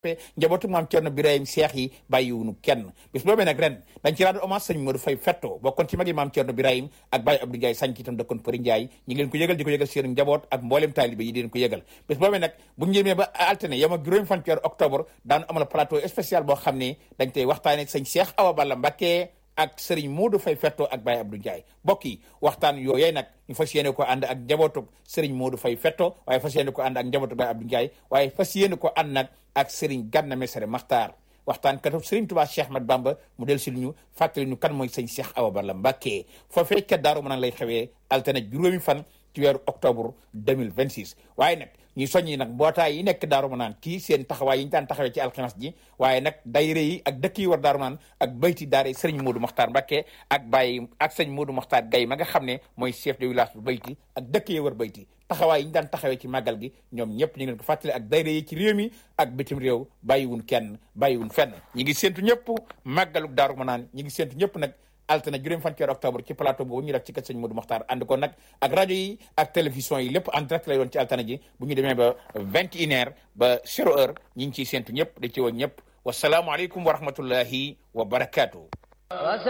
njabootu maam Cerno Birahim Seex yi bàyyiwunu kenn bis boobee nag ren dañ ci rendre hommage sëñ Modou Faye Fetto bokkoon ci magi maam Cerno Birahim ak Baye Abdou Ndiaye sañ ci itam dëkkoon Përi Ndiaye ñi ngi leen ko yëgal di ko yëgal seen njaboot ak mboolem taalibe yi di leen ko yëgal bis boobee nag bu ñu jëmee ba altine yam ak juróomi fan ci weeru octobre daan amal plateau spécial boo xam ne dañ tey waxtaane sëñ Seex Awa Balla Mbacké ak Serigne Modou Faye Fetto ak Baye Abdou Ndiaye mbokk yi waxtaan yooyee nag ñu fas yéene ko ànd ak njabootu Serigne Modou Faye Fetto waaye fas yéene ko ànd ak njabootu Baye Abdou Ndiaye waaye fas yéene ko ànd nag ak Serigne Ganna Messere Maxtaar waxtaan katu Serigne Touba Cheikh Ahmad Bamba mu del si ñu fàttali ñu kan mooy sëñ Cheikh Awa Balla Mbacké foofee ca Daaru Manaan lay xewee altine juróomi fan ci weeru octobre 2026 waaye nag ñuy soññi nag mbootaay yi nekk Daaru Manaan kii seen taxawaay yi ñu daan taxawee ci alxames ji waaye nag dayre yi ak dëkk yi war Daaru Manaan ak bayti daare sëriñ Modou Mokhtar Mbacké ak Baye ak sëñ Modou Mokhtar Gaye ma nga xam ne mooy chef de village bu bayti ak dëkk yi war bayti taxawaay yi ñu daan taxawee ci màggal gi ñoom ñëpp ñu ngi leen ko fàttali ak dayre yi ci réew mi ak bitim réew bàyyiwun kenn bàyyiwun fenn ñi ngi séntu ñëpp màggaluk Daaru Manaan ñi ngi séntu ñëpp nag altine juróom fan ci octobre ci plateau boobu ñu def ci kër sëñ Modou Mokhtar ànd ko nag ak rajo yi ak télévision yi lépp en direct lay doon ci altine ji bu ñu demee ba vingt et une heure ba zéro heure ñi ngi ciy séntu ñëpp da ci woon ñëpp wasalaamualeykum wa rahmatullahi wa barakaatu.